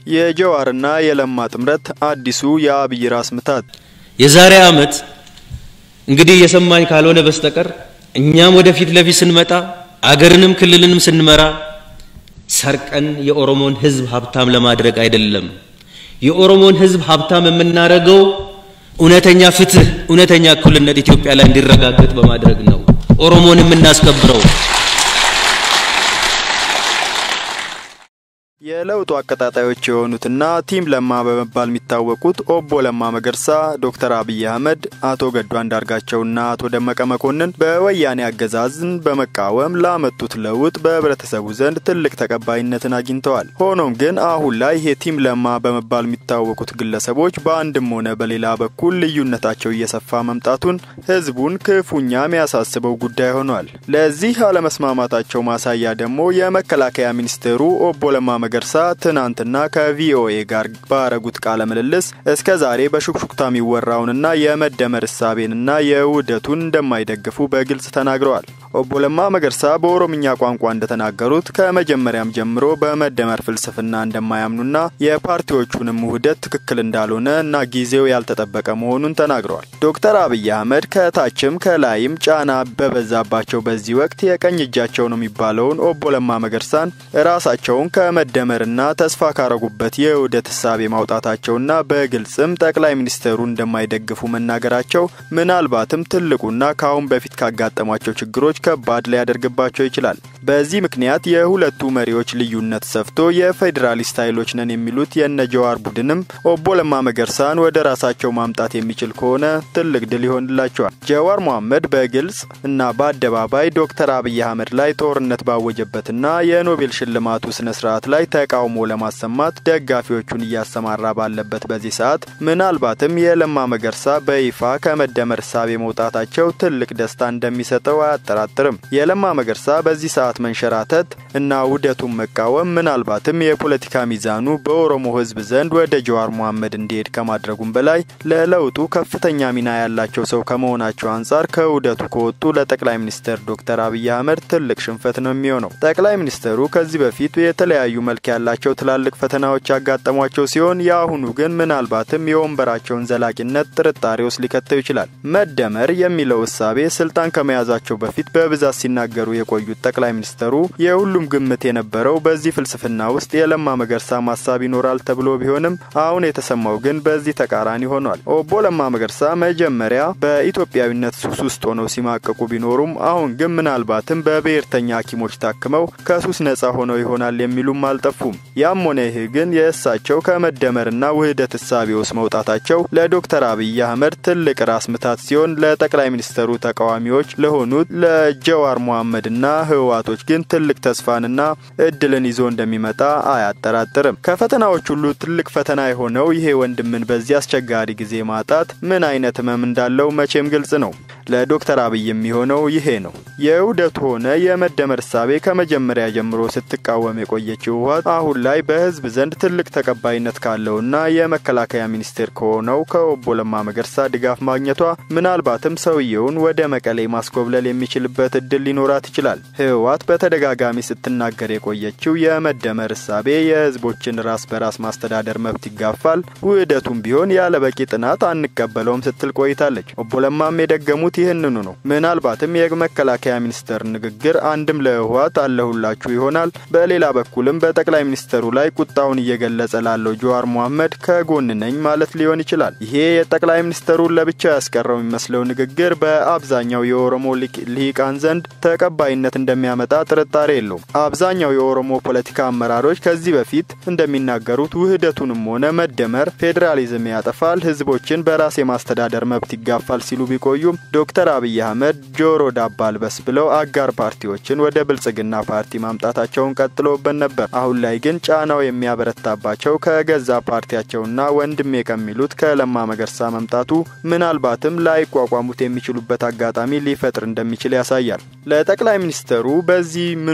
የጀዋርና የለማ ጥምረት አዲሱ የአብይ ራስ ምታት። የዛሬ ዓመት እንግዲህ የሰማኝ ካልሆነ በስተቀር እኛም ወደፊት ለፊት ስንመጣ አገርንም ክልልንም ስንመራ ሰርቀን የኦሮሞን ሕዝብ ሀብታም ለማድረግ አይደለም። የኦሮሞን ሕዝብ ሀብታም የምናደርገው እውነተኛ ፍትህ፣ እውነተኛ እኩልነት ኢትዮጵያ ላይ እንዲረጋገጥ በማድረግ ነው ኦሮሞን የምናስከብረው። የለውጡ አቀጣጣዮች የሆኑትና ቲም ለማ በመባል የሚታወቁት ኦቦ ለማ መገርሳ፣ ዶክተር አብይ አህመድ፣ አቶ ገዱ አንዳርጋቸውና አቶ ደመቀ መኮንን በወያኔ አገዛዝን በመቃወም ላመጡት ለውጥ በህብረተሰቡ ዘንድ ትልቅ ተቀባይነትን አግኝተዋል። ሆኖም ግን አሁን ላይ ይሄ ቲም ለማ በመባል የሚታወቁት ግለሰቦች በአንድም ሆነ በሌላ በኩል ልዩነታቸው እየሰፋ መምጣቱን ህዝቡን ክፉኛ የሚያሳስበው ጉዳይ ሆኗል። ለዚህ አለመስማማታቸው ማሳያ ደግሞ የመከላከያ ሚኒስቴሩ ኦቦ ለማ መገርሳ ትናንትና ከቪኦኤ ጋር ባረጉት ቃለ ምልልስ እስከ ዛሬ በሹክሹክታ የሚወራውንና የመደመር እሳቤንና የውህደቱን እንደማይደግፉ በግልጽ ተናግረዋል። ኦቦ ለማ መገርሳ በኦሮምኛ ቋንቋ እንደተናገሩት ከመጀመሪያም ጀምሮ በመደመር ፍልስፍና እንደማያምኑና የፓርቲዎቹንም ውህደት ትክክል እንዳልሆነ እና ጊዜው ያልተጠበቀ መሆኑን ተናግረዋል። ዶክተር አብይ አህመድ ከታችም ከላይም ጫና በበዛባቸው በዚህ ወቅት የቀኝ እጃቸው ነው የሚባለውን ኦቦ ለማ መገርሳን ራሳቸውን ከመደመርና ተስፋ ካረጉበት የውህደት እሳቤ ማውጣታቸውና በግልጽም ጠቅላይ ሚኒስትሩ እንደማይደግፉ መናገራቸው ምናልባትም ትልቁና ከአሁን በፊት ካጋጠሟቸው ችግሮች ከባድ ሊያደርግባቸው ይችላል። በዚህ ምክንያት የሁለቱ መሪዎች ልዩነት ሰፍቶ የፌዴራሊስት ኃይሎች ነን የሚሉት የነጀዋር ቡድንም ኦቦ ለማ መገርሳን ወደ ራሳቸው ማምጣት የሚችል ከሆነ ትልቅ ድል ይሆንላቸዋል። ጀዋር መሐመድ በግልጽ እና በአደባባይ ዶክተር አብይ አህመድ ላይ ጦርነት ባወጀበትና የኖቤል ሽልማቱ ስነ ስርዓት ላይ ተቃውሞ ለማሰማት ደጋፊዎቹን እያሰማራ ባለበት በዚህ ሰዓት ምናልባትም የለማ መገርሳ በይፋ ከመደመር እሳቤ መውጣታቸው ትልቅ ደስታ እንደሚሰጠው አያጠራጥርም። የለማ መገርሳ በዚህ ሰዓት መንሸራተት እና ውህደቱን መቃወም ምናልባትም የፖለቲካ ሚዛኑ በኦሮሞ ሕዝብ ዘንድ ወደ ጀዋር መሐመድ እንዲሄድ ከማድረጉም በላይ ለለውጡ ከፍተኛ ሚና ያላቸው ሰው ከመሆናቸው አንጻር ከውህደቱ ከወጡ ለጠቅላይ ሚኒስትር ዶክተር አብይ አህመድ ትልቅ ሽንፈት ነው የሚሆነው። ጠቅላይ ሚኒስትሩ ከዚህ በፊት የተለያዩ መልክ ያላቸው ትላልቅ ፈተናዎች ያጋጠሟቸው ሲሆን የአሁኑ ግን ምናልባትም የወንበራቸውን ዘላቂነት ጥርጣሬ ውስጥ ሊከተው ይችላል። መደመር የሚለው እሳቤ ስልጣን ከመያዛቸው በፊት በብዛት ሲናገሩ የቆዩት ጠቅላይ ሚኒስትሩ የሁሉም ግምት የነበረው በዚህ ፍልስፍና ውስጥ የለማ መገርሳ ማሳብ ይኖራል ተብሎ ቢሆንም አሁን የተሰማው ግን በዚህ ተቃራኒ ሆኗል። ኦቦ ለማ መገርሳ መጀመሪያ በኢትዮጵያዊነት ሱስ ውስጥ ሆነው ሲማቀቁ ቢኖሩም አሁን ግን ምናልባትም በብሔርተኛ ሐኪሞች ታክመው ከሱስ ነጻ ሆነው ይሆናል የሚሉም አልጠፉም። ያም ሆነ ይህ ግን የእሳቸው ከመደመርና ውህደት እሳቤ ውስጥ መውጣታቸው ለዶክተር አብይ አህመድ ትልቅ ራስ ምታት ሲሆን ለጠቅላይ ሚኒስትሩ ተቃዋሚዎች ለሆኑት ለጀዋር መሐመድና ህወሓቶች ግን ትልቅ ተስፋንና እድልን ይዞ እንደሚመጣ አያጠራጥርም። ከፈተናዎች ሁሉ ትልቅ ፈተና የሆነው ይሄ ወንድምን በዚህ አስቸጋሪ ጊዜ ማጣት ምን አይነት ህመም እንዳለው መቼም ግልጽ ነው። ለዶክተር አብይ የሚሆነው ይሄ ነው። የውህደቱ ሆነ የመደመር እሳቤ ከመጀመሪያ ጀምሮ ስትቃወም የቆየችው ህወሓት አሁን ላይ በህዝብ ዘንድ ትልቅ ተቀባይነት ካለውና የመከላከያ ሚኒስቴር ከሆነው ከኦቦ ለማ መገርሳ ድጋፍ ማግኘቷ ምናልባትም ሰውየውን ወደ መቀሌ ማስኮብለል የሚችልበት እድል ሊኖራት ይችላል። ህወሓት በተደጋጋሚ ስትናገር የቆየችው የመደመር እሳቤ የህዝቦችን ራስ በራስ ማስተዳደር መብት ይጋፋል፣ ውህደቱም ቢሆን ያለ በቂ ጥናት አንቀበለውም ስትል ቆይታለች። ኦቦ ለማም የደገሙት ይህንኑ ነው። ምናልባትም የመከላከያ ሚኒስተር ንግግር አንድም ለህወሓት አለሁላችሁ ይሆናል፣ በሌላ በኩልም በጠቅላይ ሚኒስተሩ ላይ ቁጣውን እየገለጸ ላለው ጀዋር መሐመድ ከጎን ነኝ ማለት ሊሆን ይችላል። ይሄ የጠቅላይ ሚኒስተሩን ለብቻ ያስቀረው የሚመስለው ንግግር በአብዛኛው የኦሮሞ ልሂቃን ዘንድ ተቀባይነት እንደሚያመጣ ጥርጣሬ የለውም። አብዛኛው የኦሮሞ ፖለቲካ አመራሮች ከዚህ በፊት እንደሚናገሩት ውህደቱንም ሆነ መደመር ፌዴራሊዝም ያጠፋል፣ ህዝቦችን በራስ የማስተዳደር መብት ይጋፋል ሲሉ ቢቆዩም ዶክተር አብይ አህመድ ጆሮ ዳባ አልበስ ብለው አጋር ፓርቲዎችን ወደ ብልጽግና ፓርቲ ማምጣታቸውን ቀጥሎበት ነበር። አሁን ላይ ግን ጫናው የሚያበረታባቸው ከገዛ ፓርቲያቸውና ወንድሜ ከሚሉት ከለማ መገርሳ መምጣቱ ምናልባትም ላይቋቋሙት የሚችሉበት አጋጣሚ ሊፈጥር እንደሚችል ያሳያል። ለጠቅላይ ሚኒስትሩ በዚህ ምኑም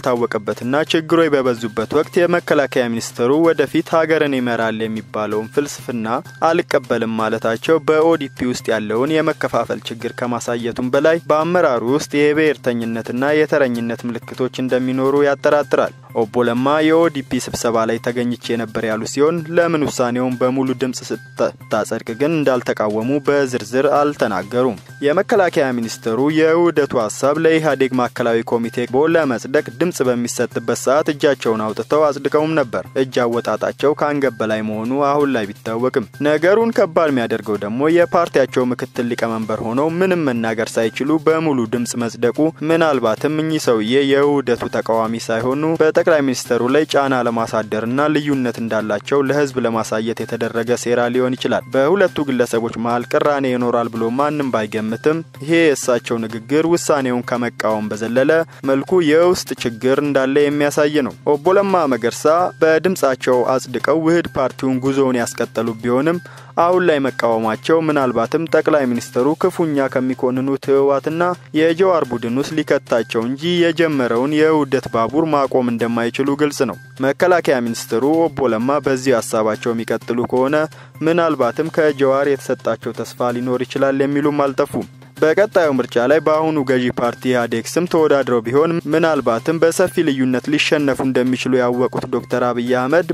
ባልታወቀበትና ችግሮች በበዙበት ወቅት የመከላከያ ሚኒስትሩ ወደፊት ሀገርን ይመራል የሚባለውን ፍልስፍና አልቀበልም ማለታቸው በኦዲፒ ውስጥ ያለውን የመከፋፈል ችግር ከማሳየቱም በላይ በአመራሩ ውስጥ የብሔርተኝነትና የተረኝነት ምልክቶች እንደሚኖሩ ያጠራጥራል። ኦቦ ለማ የኦዲፒ ስብሰባ ላይ ተገኝቼ ነበር ያሉ ሲሆን ለምን ውሳኔውን በሙሉ ድምፅ ስታጸድቅ ግን እንዳልተቃወሙ በዝርዝር አልተናገሩም። የመከላከያ ሚኒስትሩ የውህደቱ ሀሳብ ለኢህአዴግ ማዕከላዊ ኮሚቴ ቦ ለመጽደቅ ድምፅ በሚሰጥበት ሰዓት እጃቸውን አውጥተው አጽድቀውም ነበር። እጅ አወጣጣቸው ከአንገት በላይ መሆኑ አሁን ላይ ቢታወቅም ነገሩን ከባድ የሚያደርገው ደግሞ የፓርቲያቸው ምክትል ሊቀመንበር ሆነው ምንም መናገር ሳይችሉ በሙሉ ድምፅ መጽደቁ ምናልባትም እኚህ ሰውዬ የውህደቱ ተቃዋሚ ሳይሆኑ በጠቅላይ ሚኒስትሩ ላይ ጫና ለማሳደርና ልዩነት እንዳላቸው ለህዝብ ለማሳየት የተደረገ ሴራ ሊሆን ይችላል። በሁለቱ ግለሰቦች መሀል ቅራኔ ይኖራል ብሎ ማንም ባይገምትም ይሄ የእሳቸው ንግግር ውሳኔውን ከመቃወም በዘለለ መልኩ የውስጥ ችግር እንዳለ የሚያሳይ ነው። ኦቦ ለማ መገርሳ በድምጻቸው አጽድቀው ውህድ ፓርቲውን ጉዞውን ያስቀጠሉ ቢሆንም አሁን ላይ መቃወማቸው ምናልባትም ጠቅላይ ሚኒስትሩ ክፉኛ ከሚኮንኑት ህወሓትና የጀዋር ቡድን ውስጥ ሊከታቸው እንጂ የጀመረውን የውህደት ባቡር ማቆም እንደማይችሉ ግልጽ ነው። መከላከያ ሚኒስትሩ ኦቦ ለማ በዚህ ሀሳባቸው የሚቀጥሉ ከሆነ ምናልባትም ከጀዋር የተሰጣቸው ተስፋ ሊኖር ይችላል የሚሉም አልጠፉም። በቀጣዩ ምርጫ ላይ በአሁኑ ገዢ ፓርቲ ኢህአዴግ ስም ተወዳድረው ቢሆን ምናልባትም በሰፊ ልዩነት ሊሸነፉ እንደሚችሉ ያወቁት ዶክተር አብይ አህመድ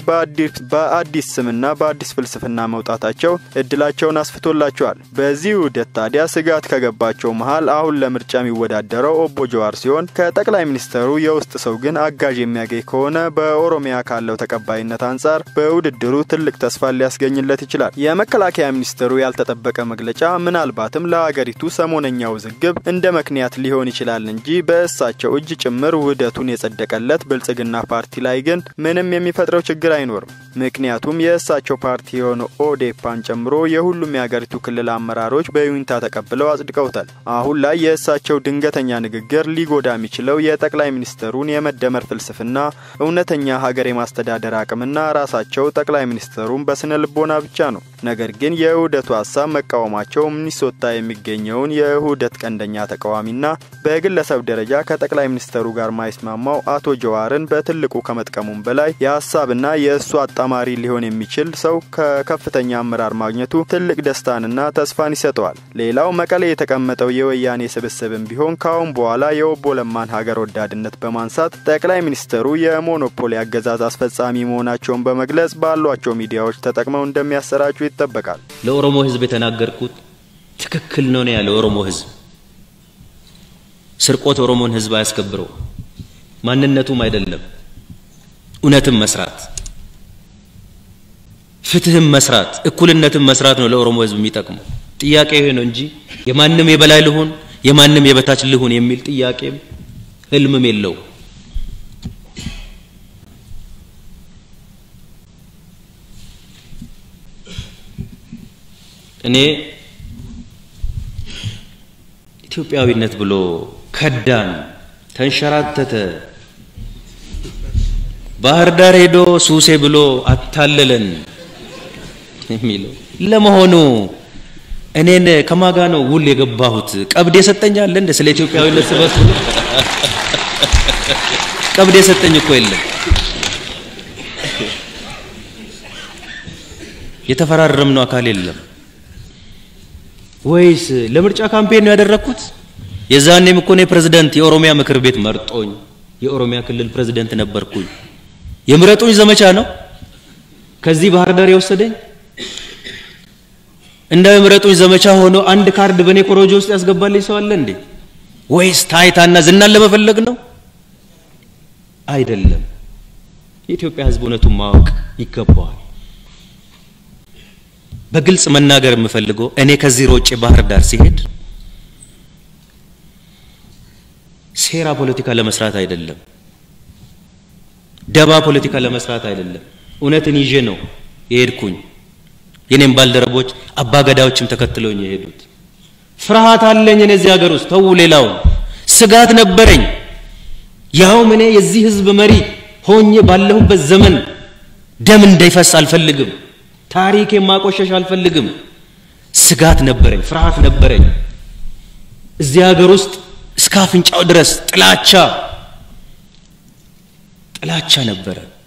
በአዲስ ስምና በአዲስ ፍልስፍና መውጣታቸው እድላቸውን አስፍቶላቸዋል። በዚህ ውህደት ታዲያ ስጋት ከገባቸው መሀል አሁን ለምርጫ የሚወዳደረው ኦቦ ጀዋር ሲሆን ከጠቅላይ ሚኒስትሩ የውስጥ ሰው ግን አጋዥ የሚያገኝ ከሆነ በኦሮሚያ ካለው ተቀባይነት አንጻር በውድድሩ ትልቅ ተስፋ ሊያስገኝለት ይችላል። የመከላከያ ሚኒስትሩ ያልተጠበቀ መግለጫ ምናልባትም ለሀገሪቱ ሰሞነኛ ውዝግብ እንደ ምክንያት ሊሆን ይችላል እንጂ በእሳቸው እጅ ጭምር ውህደቱን የጸደቀለት ብልጽግና ፓርቲ ላይ ግን ምንም የሚፈጥረው ችግር አይኖርም። ምክንያቱም የእሳቸው ፓርቲ የሆነው ኦዴፓን ጨምሮ የሁሉም የሀገሪቱ ክልል አመራሮች በዩኒታ ተቀብለው አጽድቀውታል። አሁን ላይ የእሳቸው ድንገተኛ ንግግር ሊጎዳ የሚችለው የጠቅላይ ሚኒስትሩን የመደመር ፍልስፍና፣ እውነተኛ ሀገር የማስተዳደር አቅምና ራሳቸው ጠቅላይ ሚኒስትሩን በስነ ልቦና ብቻ ነው። ነገር ግን የውህደቱ ሀሳብ መቃወማቸው ሚኒሶታ የሚገኘውን የውህደት ቀንደኛ ተቃዋሚና በግለሰብ ደረጃ ከጠቅላይ ሚኒስትሩ ጋር ማይስማማው አቶ ጀዋርን በትልቁ ከመጥቀሙም በላይ የሀሳብና የእሱ አጣማሪ ሊሆን የሚችል ሰው ከከፍተኛ አመራር ማግኘቱ ትልቅ ደስታንና ተስፋን ይሰጠዋል። ሌላው መቀሌ የተቀመጠው የወያኔ ስብስብም ቢሆን ካሁን በኋላ የኦቦ ለማን ሀገር ወዳድነት በማንሳት ጠቅላይ ሚኒስትሩ የሞኖፖሊ አገዛዝ አስፈጻሚ መሆናቸውን በመግለጽ ባሏቸው ሚዲያዎች ተጠቅመው እንደሚያሰራጩ ይጠበቃል። ለኦሮሞ ሕዝብ የተናገርኩት ትክክል ነው ነው ያለው ኦሮሞ ሕዝብ። ስርቆት ኦሮሞን ሕዝብ አያስከብረው፣ ማንነቱም አይደለም። እውነትም መስራት፣ ፍትህም መስራት፣ እኩልነትም መስራት ነው ለኦሮሞ ሕዝብ የሚጠቅመው። ጥያቄ ይሄ ነው እንጂ የማንም የበላይ ልሁን የማንም የበታች ልሁን የሚል ጥያቄም ህልምም የለው። እኔ ኢትዮጵያዊነት ብሎ ከዳን፣ ተንሸራተተ፣ ባህር ዳር ሄዶ ሱሴ ብሎ አታለለን የሚለው ለመሆኑ እኔን ከማጋ ነው ውል የገባሁት? ቀብድ የሰጠኛለ እንደ ስለ ኢትዮጵያዊነት ስበት ቀብድ የሰጠኝ እኮ የለም። የተፈራረምነው አካል የለም። ወይስ ለምርጫ ካምፔን ነው ያደረግኩት? የዛኔም እኮ እኔ ፕሬዝዳንት የኦሮሚያ ምክር ቤት መርጦኝ የኦሮሚያ ክልል ፕሬዝዳንት ነበርኩኝ። የምረጡኝ ዘመቻ ነው ከዚህ ባህር ዳር የወሰደኝ። እንደው የምረጡኝ ዘመቻ ሆኖ አንድ ካርድ በእኔ ኮሮጆ ውስጥ ያስገባልኝ ሰው አለ እንዴ? ወይስ ታይታና ዝናን ለመፈለግ ነው? አይደለም። የኢትዮጵያ ሕዝብ እውነቱን ማወቅ ይገባዋል። በግልጽ መናገር የምፈልገው እኔ ከዚህ ሮጬ ባህር ዳር ሲሄድ ሴራ ፖለቲካ ለመስራት አይደለም፣ ደባ ፖለቲካ ለመስራት አይደለም። እውነትን ይዤ ነው የሄድኩኝ። የኔም ባልደረቦች አባገዳዎችም ተከትለውኝ የሄዱት። ፍርሃት አለኝ እኔ እዚህ ሀገር ውስጥ ተው፣ ሌላውን ስጋት ነበረኝ። ያውም እኔ የዚህ ህዝብ መሪ ሆኜ ባለሁበት ዘመን ደም እንዳይፈስ አልፈልግም። ታሪክ የማቆሸሽ አልፈልግም። ስጋት ነበረኝ፣ ፍርሃት ነበረኝ። እዚህ ሀገር ውስጥ እስከ አፍንጫው ድረስ ጥላቻ፣ ጥላቻ ነበረ።